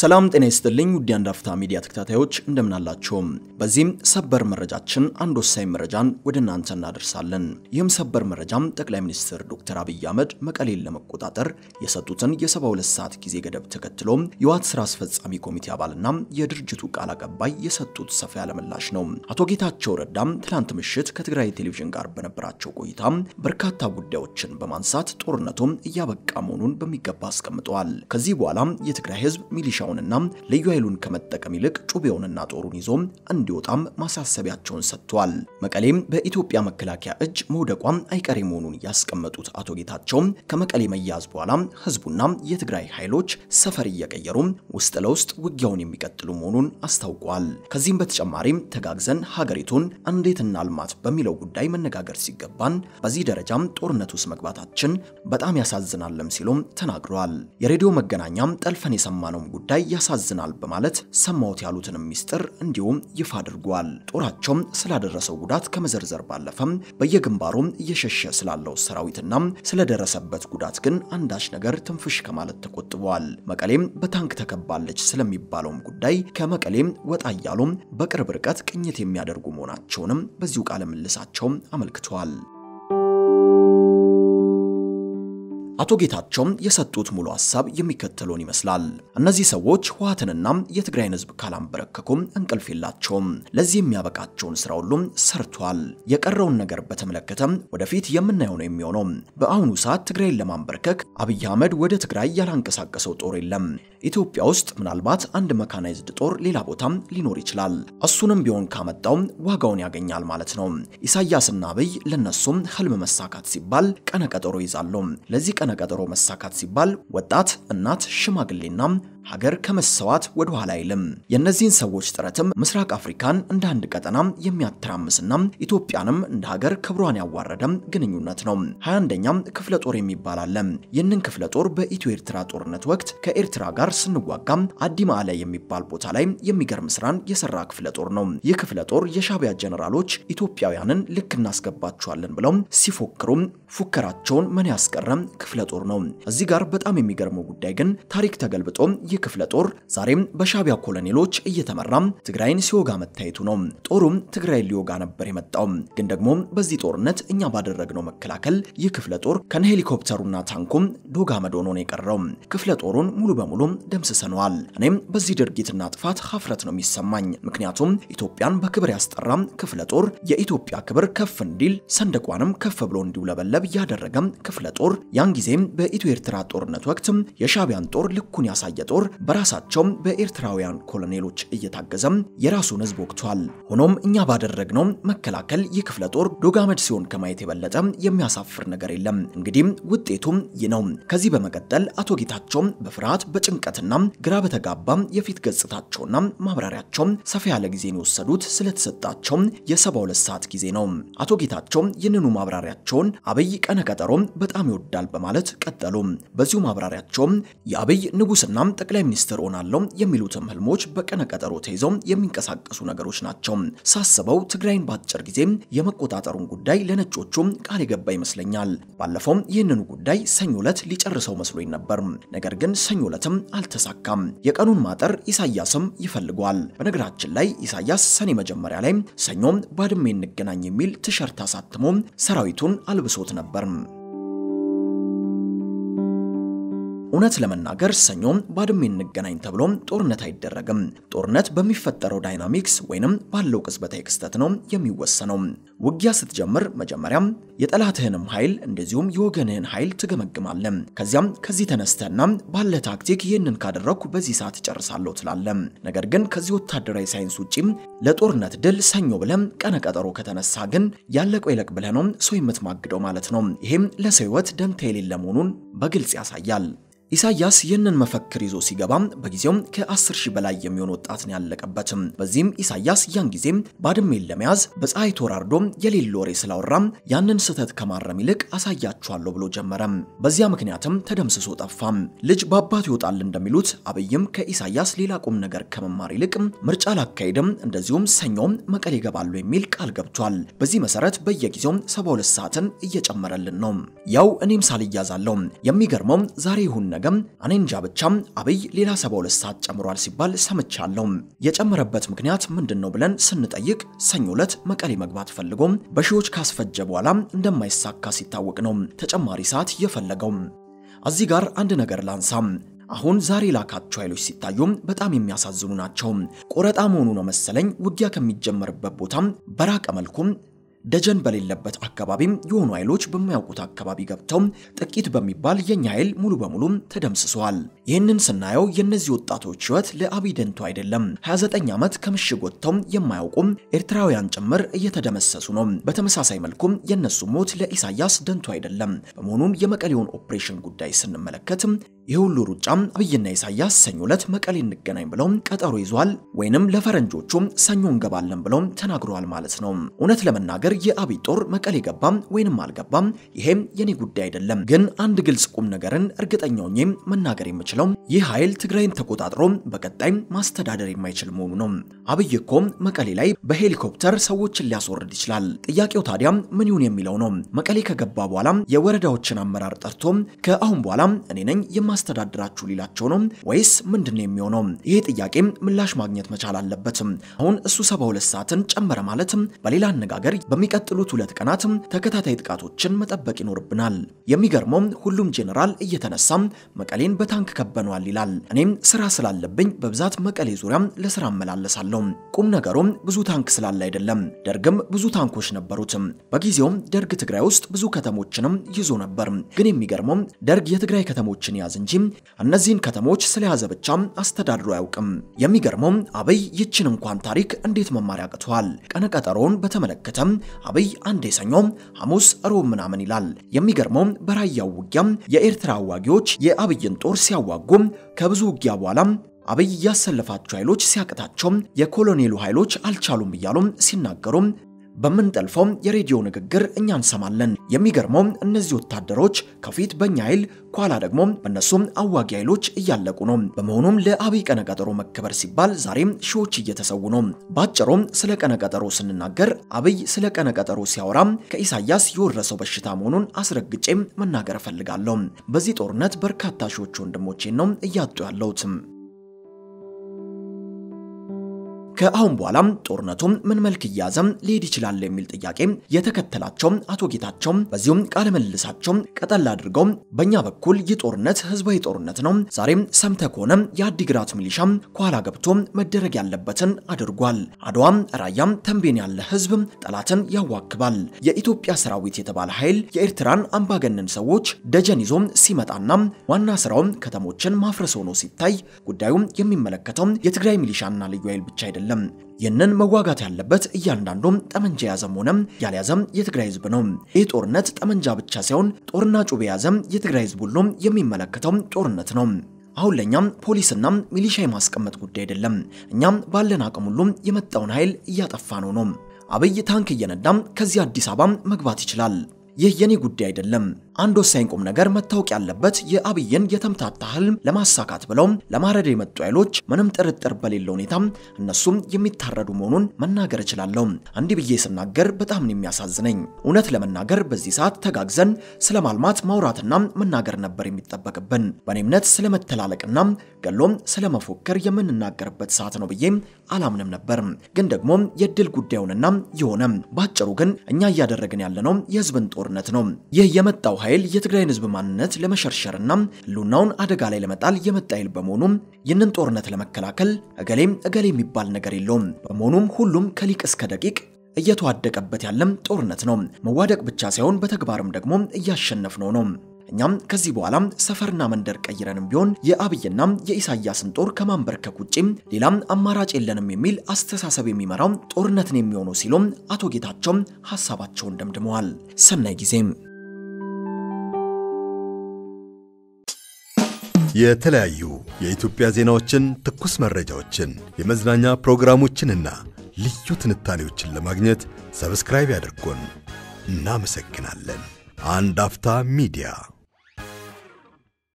ሰላም ጤና ይስጥልኝ ውድ የአንድ አፍታ ሚዲያ ተከታታዮች እንደምናላችሁም። በዚህም ሰበር መረጃችን አንድ ወሳኝ መረጃን ወደ እናንተ እናደርሳለን። ይህም ሰበር መረጃም ጠቅላይ ሚኒስትር ዶክተር አብይ አህመድ መቀሌን ለመቆጣጠር የሰጡትን የ72 ሰዓት ጊዜ ገደብ ተከትሎ የህወሓት ስራ አስፈጻሚ ኮሚቴ አባልና የድርጅቱ ቃል አቀባይ የሰጡት ሰፋ ያለ ምላሽ ነው። አቶ ጌታቸው ረዳም ትላንት ምሽት ከትግራይ ቴሌቪዥን ጋር በነበራቸው ቆይታ በርካታ ጉዳዮችን በማንሳት ጦርነቱም እያበቃ መሆኑን በሚገባ አስቀምጠዋል። ከዚህ በኋላ የትግራይ ህዝብ ሚሊሻ ና ልዩ ኃይሉን ከመጠቀም ይልቅ ጩቤውንና ጦሩን ይዞ እንዲወጣም ማሳሰቢያቸውን ሰጥተዋል። መቀሌም በኢትዮጵያ መከላከያ እጅ መውደቋም አይቀሬ መሆኑን ያስቀመጡት አቶ ጌታቸው ከመቀሌ መያዝ በኋላ ህዝቡና የትግራይ ኃይሎች ሰፈር እየቀየሩ ውስጥ ለውስጥ ውጊያውን የሚቀጥሉ መሆኑን አስታውቋል። ከዚህም በተጨማሪም ተጋግዘን ሀገሪቱን እንዴት እናልማት በሚለው ጉዳይ መነጋገር ሲገባን በዚህ ደረጃም ጦርነት ውስጥ መግባታችን በጣም ያሳዝናለም ሲሉም ተናግረዋል። የሬዲዮ መገናኛም ጠልፈን የሰማነውም ጉዳይ ያሳዝናል በማለት ሰማሁት ያሉትንም ሚስጥር እንዲሁም ይፋ አድርጓል። ጦራቸውም ስላደረሰው ጉዳት ከመዘርዘር ባለፈም በየግንባሩም እየሸሸ ስላለው ሰራዊትና ስለደረሰበት ጉዳት ግን አንዳች ነገር ትንፍሽ ከማለት ተቆጥበዋል። መቀሌም በታንክ ተከባለች ስለሚባለውም ጉዳይ ከመቀሌም ወጣ እያሉም በቅርብ ርቀት ቅኝት የሚያደርጉ መሆናቸውንም በዚሁ ቃለ ምልሳቸውም አመልክተዋል። አቶ ጌታቸው የሰጡት ሙሉ ሐሳብ የሚከተለውን ይመስላል። እነዚህ ሰዎች ህወሓትንና የትግራይን ህዝብ ካላንበረከኩም እንቅልፍ የላቸውም። ለዚህ የሚያበቃቸውን ስራ ሁሉም ሰርቷል። የቀረውን ነገር በተመለከተ ወደፊት የምናየው ነው የሚሆነው። በአሁኑ ሰዓት ትግራይን ለማንበርከክ አብይ አህመድ ወደ ትግራይ ያላንቀሳቀሰው ጦር የለም። ኢትዮጵያ ውስጥ ምናልባት አንድ መካናይዝድ ጦር ሌላ ቦታም ሊኖር ይችላል። እሱንም ቢሆን ካመጣው ዋጋውን ያገኛል ማለት ነው። ኢሳያስና አብይ ለነሱም ህልም መሳካት ሲባል ቀነ ቀጠሮ ይዛሉ። ለዚህ ቀነ ቀጠሮ መሳካት ሲባል ወጣት፣ እናት፣ ሽማግሌና ሀገር ከመሰዋት ወደ ኋላ አይልም። የእነዚህን ሰዎች ጥረትም ምስራቅ አፍሪካን እንደ አንድ ቀጠና የሚያተራምስና ኢትዮጵያንም እንደ ሀገር ክብሯን ያዋረደ ግንኙነት ነው። 21ኛም ክፍለ ጦር የሚባል አለ። ይህንን ክፍለ ጦር በኢትዮ ኤርትራ ጦርነት ወቅት ከኤርትራ ጋር ስንዋጋ አዲማ አለ የሚባል ቦታ ላይ የሚገርም ስራን የሰራ ክፍለ ጦር ነው። ይህ ክፍለ ጦር የሻቢያ ጀነራሎች ኢትዮጵያውያንን ልክ እናስገባቸዋለን ብለው ሲፎክሩ ፉከራቸውን ምን ያስቀረም ክፍለ ጦር ነው። እዚህ ጋር በጣም የሚገርመው ጉዳይ ግን ታሪክ ተገልብጦ ይህ ክፍለ ጦር ዛሬም በሻቢያ ኮሎኔሎች እየተመራ ትግራይን ሲወጋ መታየቱ ነው። ጦሩም ትግራይን ሊወጋ ነበር የመጣው። ግን ደግሞ በዚህ ጦርነት እኛ ባደረግነው መከላከል ይህ ክፍለ ጦር ከነ ሄሊኮፕተሩና ታንኩም ዶግ አመድ ሆኖ ነው የቀረው። ክፍለ ጦሩን ሙሉ በሙሉ ደምስሰነዋል። እኔም በዚህ ድርጊትና ጥፋት ሀፍረት ነው የሚሰማኝ። ምክንያቱም ኢትዮጵያን በክብር ያስጠራ ክፍለ ጦር የኢትዮጵያ ክብር ከፍ እንዲል ሰንደቋንም ከፍ ብሎ እንዲውለበለብ ያደረገ ክፍለ ጦር ያን ጊዜም በኢትዮ ኤርትራ ጦርነት ወቅት የሻቢያን ጦር ልኩን ያሳየ ጦር በራሳቸው በኤርትራውያን ኮሎኔሎች እየታገዘም የራሱን ህዝብ ወቅቷል። ሆኖም እኛ ባደረግነው መከላከል ይህ ክፍለ ጦር ዶጋመድ ሲሆን ከማየት የበለጠ የሚያሳፍር ነገር የለም። እንግዲህ ውጤቱም ይህ ነው። ከዚህ በመቀጠል አቶ ጌታቸው በፍርሃት በጭንቀትና ግራ በተጋባ የፊት ገጽታቸውና ማብራሪያቸው ሰፋ ያለ ጊዜን የወሰዱት ስለተሰጣቸው የ72 ሰዓት ጊዜ ነው። አቶ ጌታቸው ይህንኑ ማብራሪያቸውን አብይ ቀነ ቀጠሮ በጣም ይወዳል በማለት ቀጠሉ። በዚሁ ማብራሪያቸው የአብይ ንጉስና ጠቅላይ ሚኒስትር ሆናለሁ የሚሉትም ህልሞች በቀነ ቀጠሮ ተይዘው የሚንቀሳቀሱ ነገሮች ናቸው። ሳስበው ትግራይን በአጭር ጊዜ የመቆጣጠሩን ጉዳይ ለነጮቹ ቃል የገባ ይመስለኛል። ባለፈው ይህንኑ ጉዳይ ሰኞ ዕለት ሊጨርሰው መስሎኝ ነበር። ነገር ግን ሰኞ ዕለትም አልተሳካም። የቀኑን ማጠር ኢሳያስም ይፈልጓል። በነገራችን ላይ ኢሳያስ ሰኔ መጀመሪያ ላይ ሰኞ ባድሜ እንገናኝ የሚል ቲሸርት አሳትሞ ሰራዊቱን አልብሶት ነበር። እውነት ለመናገር ሰኞ ባድሜ እንገናኝ ተብሎ ጦርነት አይደረግም። ጦርነት በሚፈጠረው ዳይናሚክስ ወይንም ባለው ቅጽበታዊ ክስተት ነው የሚወሰነው። ውጊያ ስትጀምር መጀመሪያም የጠላትህንም ኃይል እንደዚሁም የወገንህን ኃይል ትገመግማለህ። ከዚያም ከዚህ ተነስተና ባለ ታክቲክ ይህንን ካደረግኩ በዚህ ሰዓት እጨርሳለሁ ትላለህ። ነገር ግን ከዚህ ወታደራዊ ሳይንስ ውጪ ለጦርነት ድል ሰኞ ብለህ ቀነ ቀጠሮ ከተነሳ ግን ያለቀው ይለቅ ብለህ ነው ሰው የምትማግደው ማለት ነው። ይሄም ለሰው ሕይወት ደንታ የሌለ መሆኑን በግልጽ ያሳያል። ኢሳያስ ይህንን መፈክር ይዞ ሲገባም በጊዜው ከ10 ሺህ በላይ የሚሆን ወጣትን ያለቀበትም። በዚህም ኢሳያስ ያን ጊዜም ባድሜን ለመያዝ በፀሐይ ተወራርዶ የሌለ ወሬ ስላወራም ያንን ስህተት ከማረም ይልቅ አሳያችኋለሁ ብሎ ጀመረም። በዚያ ምክንያትም ተደምስሶ ጠፋም። ልጅ በአባቱ ይወጣል እንደሚሉት አብይም ከኢሳያስ ሌላ ቁም ነገር ከመማር ይልቅ ምርጫ ላካሄድም እንደዚሁም ሰኞም መቀሌ ይገባሉ የሚል ቃል ገብቷል። በዚህ መሰረት በየጊዜው 72 ሰዓትን እየጨመረልን ነው። ያው እኔም ሳልያዛለሁ። የሚገርመው ዛሬ ይሁን ነገም እኔ እንጃ ብቻም አብይ ሌላ 72 ሰዓት ጨምሯል ሲባል ሰምቻለሁ። የጨመረበት ምክንያት ምንድን ነው ብለን ስንጠይቅ ሰኞ ዕለት መቀሌ መግባት ፈልጎም በሺዎች ካስፈጀ በኋላ እንደማይሳካ ሲታወቅ ነው ተጨማሪ ሰዓት የፈለገው። እዚህ ጋር አንድ ነገር ላንሳም። አሁን ዛሬ ላካቸው ኃይሎች ሲታዩም በጣም የሚያሳዝኑ ናቸው። ቆረጣ መሆኑ ነው መሰለኝ ውጊያ ከሚጀመርበት ቦታም በራቀ መልኩም ደጀን በሌለበት አካባቢም የሆኑ ኃይሎች በማያውቁት አካባቢ ገብተው ጥቂት በሚባል የኛ ኃይል ሙሉ በሙሉ ተደምስሰዋል። ይህንን ስናየው የእነዚህ ወጣቶች ሕይወት ለአብይ ደንቶ አይደለም። 29 ዓመት ከምሽግ ወጥተው የማያውቁም ኤርትራውያን ጭምር እየተደመሰሱ ነው። በተመሳሳይ መልኩም የእነሱ ሞት ለኢሳያስ ደንቶ አይደለም። በመሆኑም የመቀሌውን ኦፕሬሽን ጉዳይ ስንመለከት ይህ ሁሉ ሩጫም አብይና ኢሳያስ ሰኞ ዕለት መቀሌ እንገናኝ ብለው ቀጠሮ ይዟል፣ ወይንም ለፈረንጆቹም ሰኞ እንገባለን ብለው ተናግረዋል ማለት ነው። እውነት ለመናገር የአብይ ጦር መቀሌ ገባም ወይንም አልገባም ይሄም የኔ ጉዳይ አይደለም። ግን አንድ ግልጽ ቁም ነገርን እርግጠኛ ሆኜ መናገር የምችለው ይህ ኃይል ትግራይን ተቆጣጥሮ በቀጣይ ማስተዳደር የማይችል መሆኑ ነው። አብይ እኮ መቀሌ ላይ በሄሊኮፕተር ሰዎችን ሊያስወርድ ይችላል። ጥያቄው ታዲያ ምን ይሁን የሚለው ነው። መቀሌ ከገባ በኋላ የወረዳዎችን አመራር ጠርቶ ከአሁን በኋላ እኔ ነኝ የማስተዳድራችሁ ሊላቸው ነው ወይስ ምንድን ነው የሚሆነው? ይሄ ጥያቄ ምላሽ ማግኘት መቻል አለበት። አሁን እሱ 72 ሰዓትን ጨመረ ማለት በሌላ አነጋገር በሚቀጥሉት ሁለት ቀናት ተከታታይ ጥቃቶችን መጠበቅ ይኖርብናል። የሚገርመው ሁሉም ጄኔራል እየተነሳ መቀሌን በታንክ ከበኗል ይላል። እኔም ስራ ስላለብኝ በብዛት መቀሌ ዙሪያ ለስራ እመላለሳለሁ። ቁም ነገሩም ብዙ ታንክ ስላለ አይደለም። ደርግም ብዙ ታንኮች ነበሩት። በጊዜውም ደርግ ትግራይ ውስጥ ብዙ ከተሞችንም ይዞ ነበር። ግን የሚገርመው ደርግ የትግራይ ከተሞችን ያዝ እንጂ እነዚህን ከተሞች ስለያዘ ብቻ አስተዳድሮ አያውቅም። የሚገርመው አብይ ይችን እንኳን ታሪክ እንዴት መማር ያቅተዋል? ቀነቀጠሮውን በተመለከተ አብይ አንዴ ሰኞ፣ ሐሙስ፣ ሮብ ምናምን ይላል። የሚገርመው በራያው ውጊያም የኤርትራ አዋጊዎች የአብይን ጦር ሲያዋጉ ከብዙ ውጊያ በኋላ አብይ ያሰለፋቸው ኃይሎች ሲያቅታቸው የኮሎኔሉ ኃይሎች አልቻሉም እያሉም ሲናገሩ በምንጠልፈው የሬዲዮ ንግግር እኛ እንሰማለን። የሚገርመው እነዚህ ወታደሮች ከፊት በእኛ ኃይል ኋላ ደግሞ በእነሱም አዋጊ ኃይሎች እያለቁ ነው። በመሆኑም ለአብይ ቀነቀጠሮ መከበር ሲባል ዛሬም ሺዎች እየተሰዉ ነው። ባጭሩም ስለ ቀነቀጠሮ ስንናገር አብይ ስለ ቀነቀጠሮ ሲያወራ ከኢሳያስ የወረሰው በሽታ መሆኑን አስረግጬ መናገር እፈልጋለሁ። በዚህ ጦርነት በርካታ ሺዎች ወንድሞቼን ነው እያጡ ያለሁት። ከአሁን በኋላም ጦርነቱም ምን መልክ እያዘም ሊሄድ ይችላል የሚል ጥያቄ የተከተላቸው አቶ ጌታቸው በዚሁም ቃለ ምልልሳቸው ቀጠል አድርገው በእኛ በኩል ይህ ጦርነት ህዝባዊ ጦርነት ነው። ዛሬም ሰምተ ከሆነ የአዲግራት ሚሊሻ ከኋላ ገብቶ መደረግ ያለበትን አድርጓል። አድዋም፣ ራያም፣ ተንቤን ያለ ህዝብ ጠላትን ያዋክባል። የኢትዮጵያ ሰራዊት የተባለ ኃይል የኤርትራን አምባገነን ሰዎች ደጀን ይዞ ሲመጣና ዋና ስራው ከተሞችን ማፍረስ ሆኖ ሲታይ ጉዳዩ የሚመለከተው የትግራይ ሚሊሻና ልዩ ኃይል ብቻ አይደለም። ይህንን መዋጋት ያለበት እያንዳንዱም ጠመንጃ የያዘም ሆነም ያልያዘም የትግራይ ህዝብ ነው። ይህ ጦርነት ጠመንጃ ብቻ ሳይሆን ጦርና ጩቤ የያዘም የትግራይ ህዝብ ሁሉም የሚመለከተው ጦርነት ነው። አሁን ለእኛም ፖሊስና ሚሊሻ የማስቀመጥ ጉዳይ አይደለም። እኛም ባለን አቅም ሁሉም የመጣውን ኃይል እያጠፋ ነው ነው። አብይ ታንክ እየነዳም ከዚህ አዲስ አበባ መግባት ይችላል። ይህ የኔ ጉዳይ አይደለም። አንድ ወሳኝ ቁም ነገር መታወቅ ያለበት የአብይን የተምታታ ህልም ለማሳካት ብለው ለማረድ የመጡ ኃይሎች ምንም ጥርጥር በሌለ ሁኔታ እነሱም የሚታረዱ መሆኑን መናገር እችላለሁ። እንዲህ ብዬ ስናገር በጣም ነው የሚያሳዝነኝ። እውነት ለመናገር በዚህ ሰዓት ተጋግዘን ስለ ማልማት ማውራትና መናገር ነበር የሚጠበቅብን። በእኔ እምነት ስለ መተላለቅና ገሎም ስለ መፎከር የምንናገርበት ሰዓት ነው ብዬ አላምንም ነበር። ግን ደግሞ የድል ጉዳዩንና የሆነ ባጭሩ ግን እኛ እያደረግን ያለነው የህዝብን ጦርነት ነው። ይህ የመጣው ኃይል የትግራይን ህዝብ ማንነት ለመሸርሸርና ህልውናውን አደጋ ላይ ለመጣል የመጣ ኃይል በመሆኑ ይህንን ጦርነት ለመከላከል እገሌም እገሌ የሚባል ነገር የለውም። በመሆኑም ሁሉም ከሊቅ እስከ ደቂቅ እየተዋደቀበት ያለም ጦርነት ነው። መዋደቅ ብቻ ሳይሆን በተግባርም ደግሞ እያሸነፍነው ነው። እኛም ከዚህ በኋላ ሰፈርና መንደር ቀይረንም ቢሆን የአብይና የኢሳያስን ጦር ከማንበርከክ ውጪም ሌላም አማራጭ የለንም የሚል አስተሳሰብ የሚመራው ጦርነትን የሚሆነው ሲሉም አቶ ጌታቸው ሀሳባቸውን ደምድመዋል። ሰናይ ጊዜም የተለያዩ የኢትዮጵያ ዜናዎችን፣ ትኩስ መረጃዎችን፣ የመዝናኛ ፕሮግራሞችንና ልዩ ትንታኔዎችን ለማግኘት ሰብስክራይብ ያድርጉን። እናመሰግናለን። አንድ አፍታ ሚዲያ